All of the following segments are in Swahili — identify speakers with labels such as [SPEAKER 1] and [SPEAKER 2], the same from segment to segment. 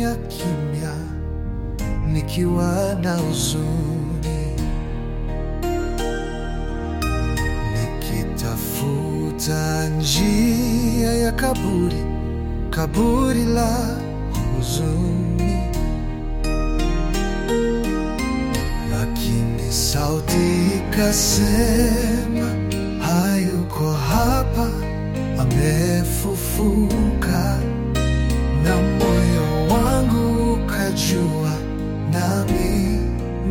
[SPEAKER 1] kimya kimya, nikiwa na huzuni, nikitafuta njia ya kaburi, kaburi la huzuni, lakini sauti ikasema, hayuko hapa, amefufuka na moyo wangu ukajua, nami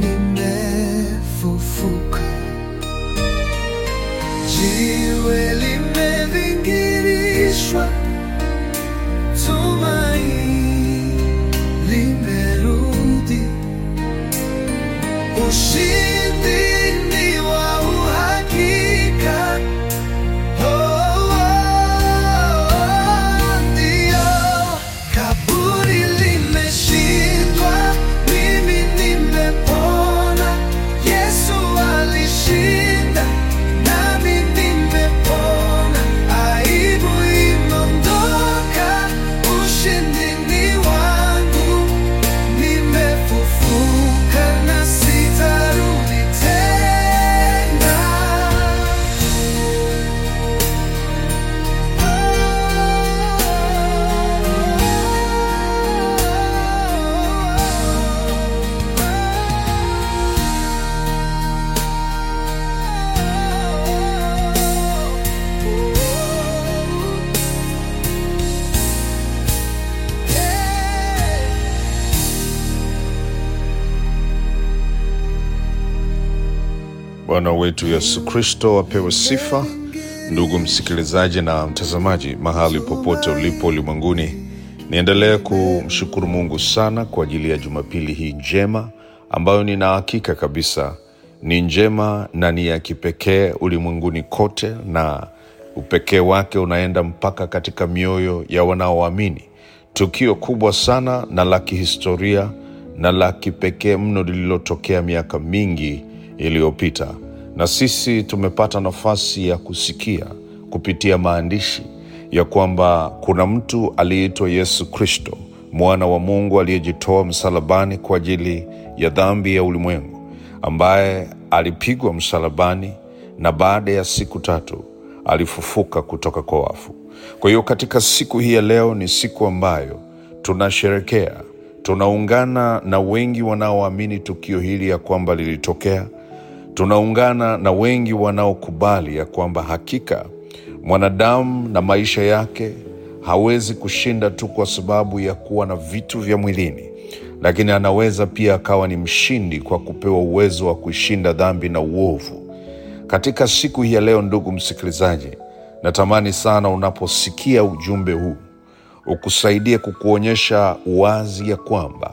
[SPEAKER 1] nimefufuka. Jiwe limevingirishwa, tumaini limerudi, ushindi ni wa uhakika. Oh, oh, oh, ndio. Kaburi limeshindwa, mimi nimepona. Yesu alishinda, nami nimepona. Aibu imeondoka, ushindi ni wangu. Nimefufuka na sitarudi tena.
[SPEAKER 2] Bwana wetu Yesu Kristo apewe sifa. Ndugu msikilizaji na mtazamaji, mahali popote ulipo ulimwenguni, niendelee kumshukuru Mungu sana kwa ajili ya Jumapili hii njema ambayo nina hakika kabisa ni njema na ni ya kipekee ulimwenguni kote, na upekee wake unaenda mpaka katika mioyo ya wanaoamini. Tukio kubwa sana na la kihistoria na la kipekee mno lililotokea miaka mingi iliyopita, na sisi tumepata nafasi ya kusikia kupitia maandishi ya kwamba kuna mtu aliyeitwa Yesu Kristo, mwana wa Mungu aliyejitoa msalabani kwa ajili ya dhambi ya ulimwengu, ambaye alipigwa msalabani na baada ya siku tatu alifufuka kutoka kwa wafu. Kwa hiyo katika siku hii ya leo ni siku ambayo tunasherekea, tunaungana na wengi wanaoamini tukio hili ya kwamba lilitokea tunaungana na wengi wanaokubali ya kwamba hakika mwanadamu na maisha yake hawezi kushinda tu kwa sababu ya kuwa na vitu vya mwilini, lakini anaweza pia akawa ni mshindi kwa kupewa uwezo wa kuishinda dhambi na uovu. Katika siku hii ya leo, ndugu msikilizaji, natamani sana unaposikia ujumbe huu ukusaidie kukuonyesha wazi ya kwamba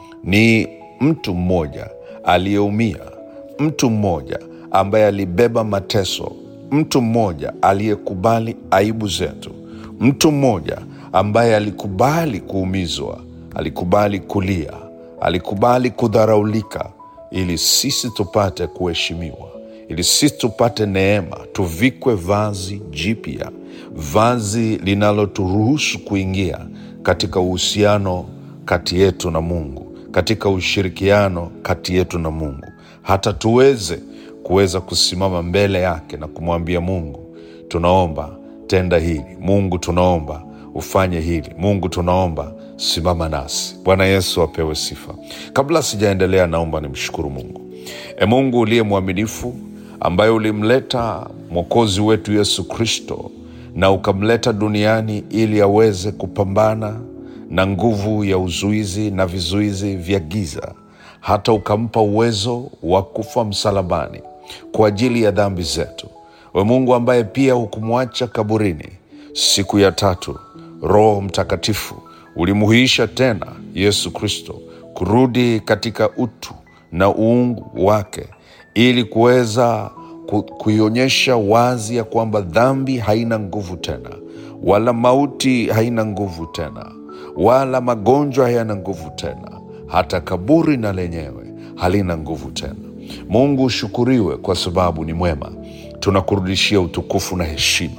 [SPEAKER 2] ni mtu mmoja aliyeumia, mtu mmoja ambaye alibeba mateso, mtu mmoja aliyekubali aibu zetu, mtu mmoja ambaye alikubali kuumizwa, alikubali kulia, alikubali kudharaulika, ili sisi tupate kuheshimiwa, ili sisi tupate neema, tuvikwe vazi jipya, vazi linaloturuhusu kuingia katika uhusiano kati yetu na Mungu, katika ushirikiano kati yetu na Mungu, hata tuweze kuweza kusimama mbele yake na kumwambia Mungu, tunaomba tenda hili. Mungu, tunaomba ufanye hili. Mungu, tunaomba simama nasi. Bwana Yesu apewe sifa. Kabla sijaendelea, naomba nimshukuru Mungu. E Mungu uliye mwaminifu, ambaye ulimleta mwokozi wetu Yesu Kristo na ukamleta duniani ili aweze kupambana na nguvu ya uzuizi na vizuizi vya giza, hata ukampa uwezo wa kufa msalabani kwa ajili ya dhambi zetu. We Mungu ambaye pia hukumwacha kaburini, siku ya tatu Roho Mtakatifu ulimuhuisha tena Yesu Kristo kurudi katika utu na uungu wake ili kuweza ku- kuionyesha wazi ya kwamba dhambi haina nguvu tena, wala mauti haina nguvu tena, wala magonjwa hayana nguvu tena, hata kaburi na lenyewe halina nguvu tena. Mungu ushukuriwe kwa sababu ni mwema. Tunakurudishia utukufu na heshima.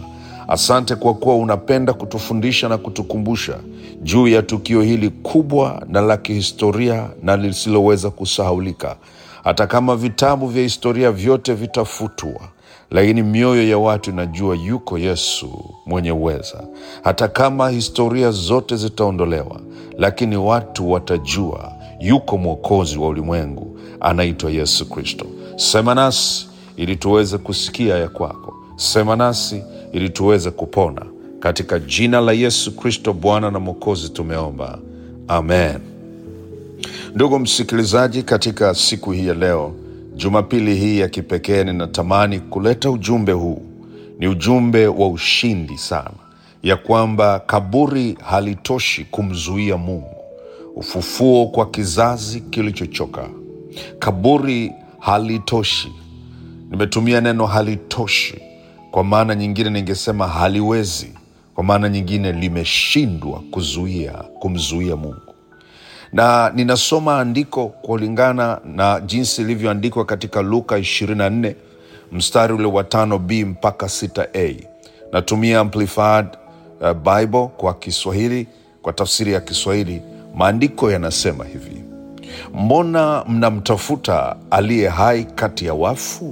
[SPEAKER 2] Asante kwa kuwa unapenda kutufundisha na kutukumbusha juu ya tukio hili kubwa na la kihistoria na lisiloweza kusahaulika. Hata kama vitabu vya historia vyote vitafutwa, lakini mioyo ya watu inajua yuko Yesu mwenye uweza. Hata kama historia zote zitaondolewa, lakini watu watajua yuko mwokozi wa ulimwengu anaitwa Yesu Kristo. Sema nasi ili tuweze kusikia ya kwako. Sema nasi ili tuweze kupona. Katika jina la Yesu Kristo, Bwana na Mwokozi, tumeomba amen. Ndugu msikilizaji, katika siku hii ya leo, Jumapili hii ya kipekee, ninatamani kuleta ujumbe huu. Ni ujumbe wa ushindi sana, ya kwamba kaburi halitoshi kumzuia Mungu. Ufufuo kwa kizazi kilichochoka. Kaburi halitoshi. Nimetumia neno halitoshi, kwa maana nyingine ningesema haliwezi, kwa maana nyingine limeshindwa kuzuia kumzuia Mungu na ninasoma andiko kulingana na jinsi ilivyoandikwa katika Luka 24 mstari ule wa tano b mpaka 6a. Natumia Amplified uh, Bible kwa Kiswahili, kwa tafsiri ya Kiswahili. Maandiko yanasema hivi: mbona mnamtafuta aliye hai kati ya wafu?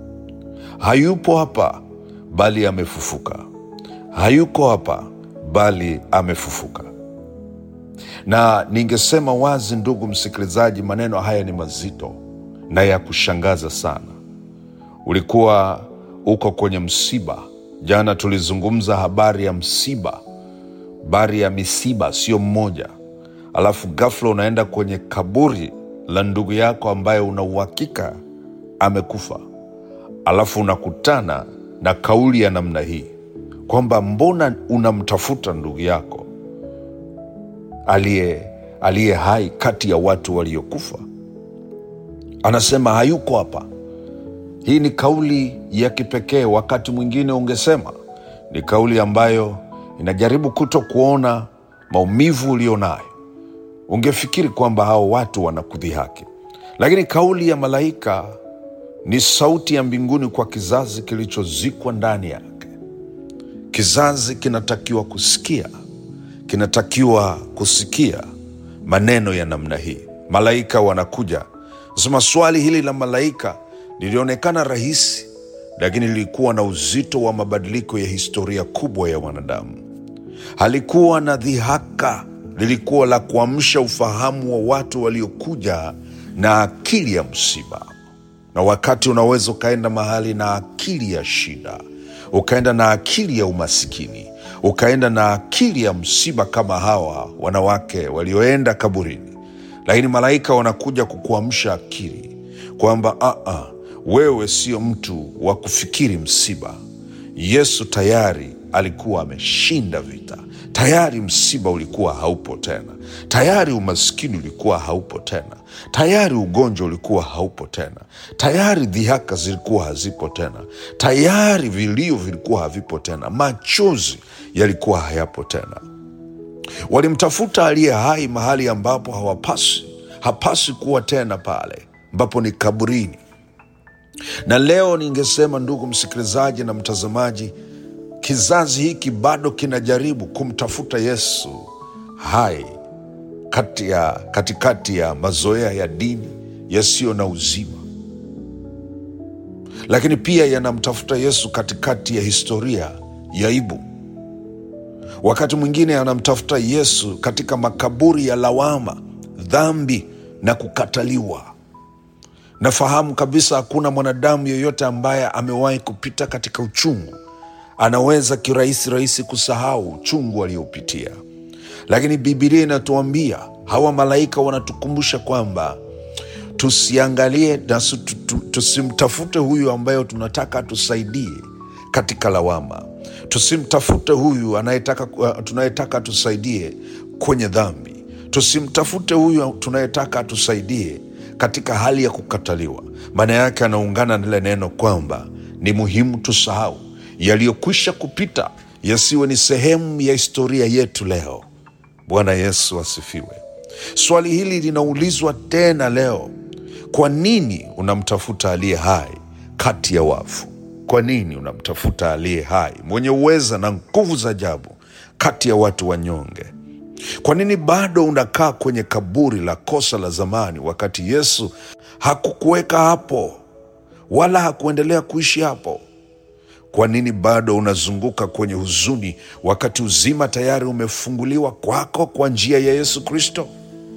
[SPEAKER 2] Hayupo hapa, bali amefufuka. Hayuko hapa, bali amefufuka. Na ningesema wazi, ndugu msikilizaji, maneno haya ni mazito na ya kushangaza sana. Ulikuwa uko kwenye msiba. Jana tulizungumza habari ya msiba, habari ya misiba, sio mmoja, alafu ghafla unaenda kwenye kaburi la ndugu yako ambaye una uhakika amekufa, alafu unakutana na kauli ya namna hii kwamba mbona unamtafuta ndugu yako aliye aliye hai kati ya watu waliokufa. Anasema hayuko hapa. Hii ni kauli ya kipekee. Wakati mwingine ungesema ni kauli ambayo inajaribu kuto kuona maumivu ulio nayo. Ungefikiri kwamba hao watu wanakudhihaki, lakini kauli ya malaika ni sauti ya mbinguni kwa kizazi kilichozikwa ndani yake. Kizazi kinatakiwa kusikia kinatakiwa kusikia maneno ya namna hii. Malaika wanakuja sema. Swali hili la malaika lilionekana rahisi, lakini lilikuwa na uzito wa mabadiliko ya historia kubwa ya wanadamu. Halikuwa na dhihaka, lilikuwa la kuamsha ufahamu wa watu waliokuja na akili ya msiba. Na wakati unaweza ukaenda mahali na akili ya shida, ukaenda na akili ya umasikini ukaenda na akili ya msiba kama hawa wanawake walioenda kaburini, lakini malaika wanakuja kukuamsha akili kwamba aa, wewe sio mtu wa kufikiri msiba. Yesu tayari alikuwa ameshinda vita. Tayari msiba ulikuwa haupo tena, tayari umaskini ulikuwa haupo tena, tayari ugonjwa ulikuwa haupo tena, tayari dhihaka zilikuwa hazipo tena, tayari vilio vilikuwa havipo tena, machozi yalikuwa hayapo tena. Walimtafuta aliye hai mahali ambapo hawapasi hapasi kuwa tena, pale ambapo ni kaburini. Na leo ningesema, ndugu msikilizaji na mtazamaji, kizazi hiki bado kinajaribu kumtafuta Yesu hai kati ya, katikati ya mazoea ya dini yasiyo na uzima, lakini pia yanamtafuta Yesu katikati ya historia ya aibu. Wakati mwingine anamtafuta Yesu katika makaburi ya lawama, dhambi na kukataliwa. Nafahamu kabisa hakuna mwanadamu yeyote ambaye amewahi kupita katika uchungu anaweza kirahisi rahisi kusahau uchungu aliopitia, lakini Bibilia inatuambia hawa malaika wanatukumbusha kwamba tusiangalie na tusimtafute huyu ambayo tunataka atusaidie katika lawama, tusimtafute huyu anayetaka tunayetaka atusaidie kwenye dhambi, tusimtafute huyu tunayetaka atusaidie katika hali ya kukataliwa. Maana yake anaungana na lile neno kwamba ni muhimu tusahau yaliyokwisha kupita yasiwe ni sehemu ya historia yetu leo. Bwana Yesu asifiwe. Swali hili linaulizwa tena leo, kwa nini unamtafuta aliye hai kati ya wafu? Kwa nini unamtafuta aliye hai, mwenye uweza na nguvu za ajabu kati ya watu wanyonge? Kwa nini bado unakaa kwenye kaburi la kosa la zamani, wakati Yesu hakukuweka hapo wala hakuendelea kuishi hapo? Kwa nini bado unazunguka kwenye huzuni, wakati uzima tayari umefunguliwa kwako kwa njia ya Yesu Kristo?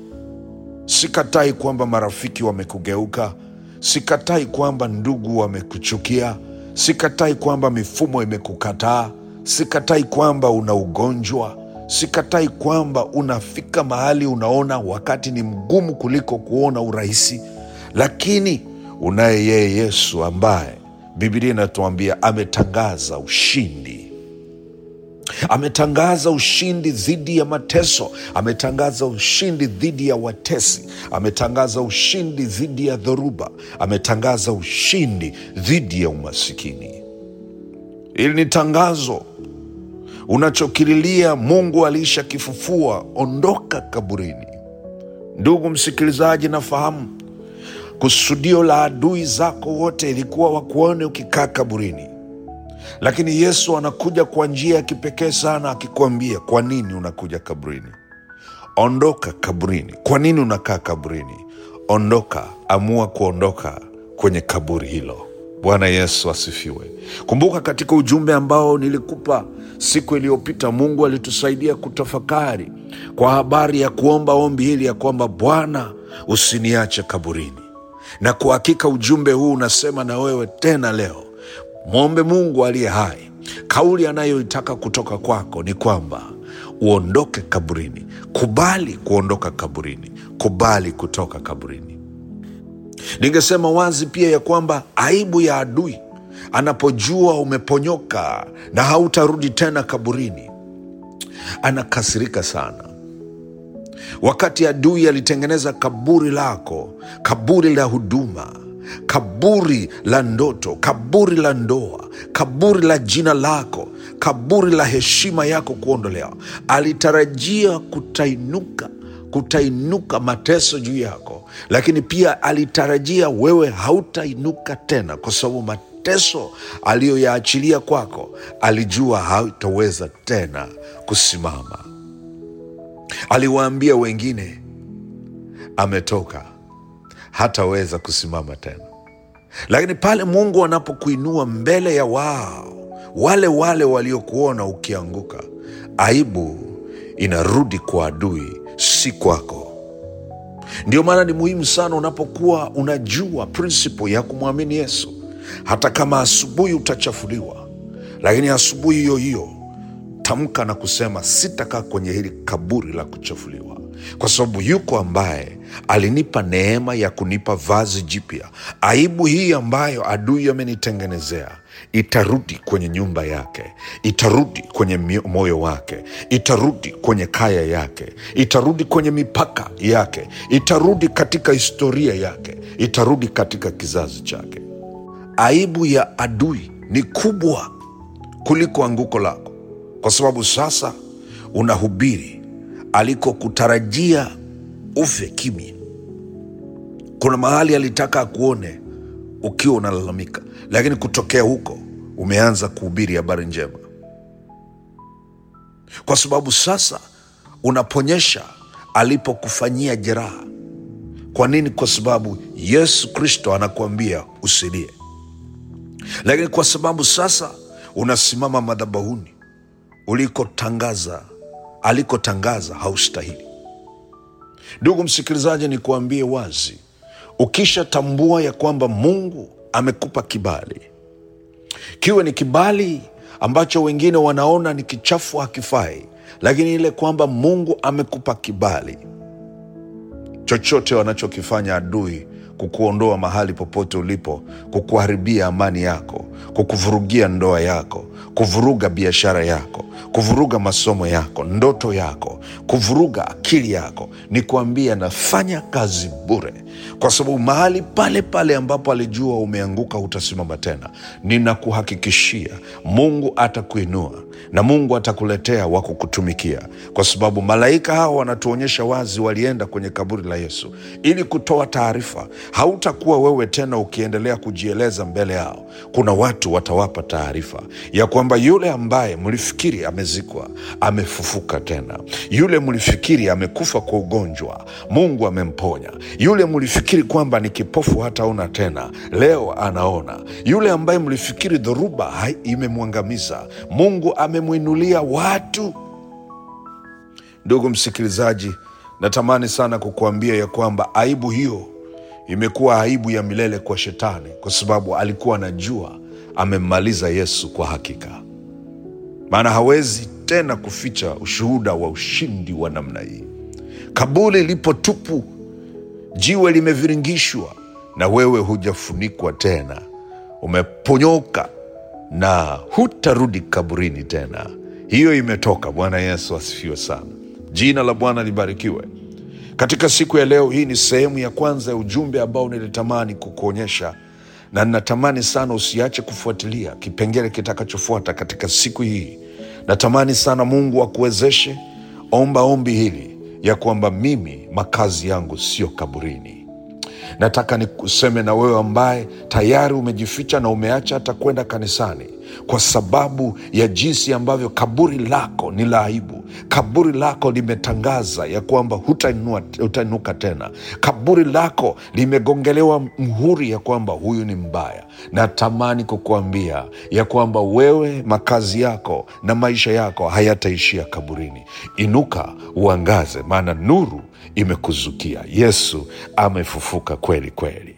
[SPEAKER 2] Sikatai kwamba marafiki wamekugeuka, sikatai kwamba ndugu wamekuchukia, sikatai kwamba mifumo imekukataa, sikatai kwamba una ugonjwa, sikatai kwamba unafika mahali unaona wakati ni mgumu kuliko kuona urahisi, lakini unaye yeye Yesu ambaye Biblia inatuambia ametangaza ushindi ametangaza ushindi dhidi ya mateso, ametangaza ushindi dhidi ya watesi, ametangaza ushindi dhidi ya dhoruba, ametangaza ushindi dhidi ya umasikini. Hili ni tangazo unachokililia. Mungu alishakifufua. Ondoka kaburini. Ndugu msikilizaji, nafahamu kusudio la adui zako wote ilikuwa wakuone ukikaa kaburini lakini Yesu anakuja kwa njia ya kipekee sana, akikwambia kwa nini unakuja kaburini. Ondoka kaburini. Kwa nini unakaa kaburini? Ondoka, amua kuondoka kwenye kaburi hilo. Bwana Yesu asifiwe. Kumbuka katika ujumbe ambao nilikupa siku iliyopita, Mungu alitusaidia kutafakari kwa habari ya kuomba ombi hili ya kwamba Bwana, usiniache kaburini, na kwa hakika ujumbe huu unasema na wewe tena leo Mwombe Mungu aliye hai. Kauli anayoitaka kutoka kwako ni kwamba uondoke kaburini. Kubali kuondoka kaburini, kubali kutoka kaburini. Ningesema wazi pia ya kwamba aibu ya adui anapojua umeponyoka na hautarudi tena kaburini, anakasirika sana. Wakati adui alitengeneza kaburi lako, kaburi la huduma kaburi la ndoto, kaburi la ndoa, kaburi la jina lako, kaburi la heshima yako kuondolewa, alitarajia kutainuka kutainuka mateso juu yako, lakini pia alitarajia wewe hautainuka tena, kwa sababu mateso aliyoyaachilia kwako alijua hautaweza tena kusimama. Aliwaambia wengine ametoka hataweza kusimama tena. Lakini pale Mungu anapokuinua mbele ya wao wale wale waliokuona ukianguka, aibu inarudi kwa adui, si kwako. Ndio maana ni muhimu sana unapokuwa unajua prinsipo ya kumwamini Yesu, hata kama asubuhi utachafuliwa, lakini asubuhi hiyo hiyo tamka na kusema, sitakaa kwenye hili kaburi la kuchafuliwa kwa sababu yuko ambaye alinipa neema ya kunipa vazi jipya. Aibu hii ambayo adui amenitengenezea itarudi kwenye nyumba yake, itarudi kwenye moyo wake, itarudi kwenye kaya yake, itarudi kwenye mipaka yake, itarudi katika historia yake, itarudi katika kizazi chake. Aibu ya adui ni kubwa kuliko anguko lako, kwa sababu sasa unahubiri alikokutarajia ufe kimya. Kuna mahali alitaka akuone ukiwa unalalamika, lakini kutokea huko umeanza kuhubiri habari njema, kwa sababu sasa unaponyesha alipokufanyia jeraha. Kwa nini? Kwa sababu Yesu Kristo anakuambia usilie, lakini kwa sababu sasa unasimama madhabahuni ulikotangaza alikotangaza haustahili. Ndugu msikilizaji, nikuambie wazi, ukishatambua ya kwamba Mungu amekupa kibali, kiwe ni kibali ambacho wengine wanaona ni kichafu, hakifai, lakini ile kwamba Mungu amekupa kibali, chochote wanachokifanya adui kukuondoa mahali popote ulipo, kukuharibia amani yako, kukuvurugia ndoa yako, kuvuruga biashara yako, kuvuruga masomo yako, ndoto yako, kuvuruga akili yako, ni kuambia nafanya kazi bure, kwa sababu mahali pale pale ambapo alijua umeanguka utasimama tena. Ninakuhakikishia Mungu atakuinua na Mungu atakuletea wa kukutumikia, kwa sababu malaika hao wanatuonyesha wazi, walienda kwenye kaburi la Yesu ili kutoa taarifa. Hautakuwa wewe tena ukiendelea kujieleza mbele yao. Kuna watu watawapa taarifa ya kwamba yule ambaye mlifikiri amezikwa amefufuka tena, yule mlifikiri amekufa kwa ugonjwa, Mungu amemponya, yule mlifikiri kwamba ni kipofu hataona tena, leo anaona, yule ambaye mlifikiri dhoruba hai- imemwangamiza, Mungu amemwinulia watu Ndugu msikilizaji, natamani sana kukuambia ya kwamba aibu hiyo imekuwa aibu ya milele kwa Shetani, kwa sababu alikuwa anajua amemmaliza Yesu kwa hakika, maana hawezi tena kuficha ushuhuda wa ushindi wa namna hii. Kaburi lipo tupu, jiwe limeviringishwa, na wewe hujafunikwa tena, umeponyoka na hutarudi kaburini tena. Hiyo imetoka. Bwana Yesu asifiwe sana, jina la Bwana libarikiwe. Katika siku ya leo hii ni sehemu ya kwanza ya ujumbe ambao nilitamani kukuonyesha, na ninatamani sana usiache kufuatilia kipengele kitakachofuata katika siku hii. Natamani sana Mungu akuwezeshe. Omba ombi hili ya kwamba mimi makazi yangu sio kaburini. Nataka nikuseme na wewe ambaye tayari umejificha na umeacha hata kwenda kanisani kwa sababu ya jinsi ambavyo kaburi lako ni la aibu. Kaburi lako limetangaza ya kwamba hutainua- hutainuka tena. Kaburi lako limegongelewa mhuri ya kwamba huyu ni mbaya. Natamani kukuambia ya kwamba wewe, makazi yako na maisha yako hayataishia kaburini. Inuka uangaze, maana nuru imekuzukia. Yesu amefufuka kweli kweli.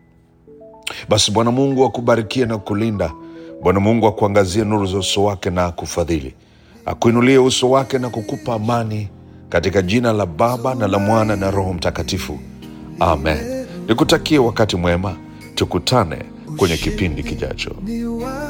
[SPEAKER 2] Basi Bwana Mungu akubarikie na kulinda. Bwana Mungu akuangazie nuru za uso wake na akufadhili, akuinulie uso wake na kukupa amani, katika jina la Baba na la Mwana na Roho Mtakatifu, amen. Nikutakie wakati mwema, tukutane kwenye kipindi kijacho.
[SPEAKER 1] ni wa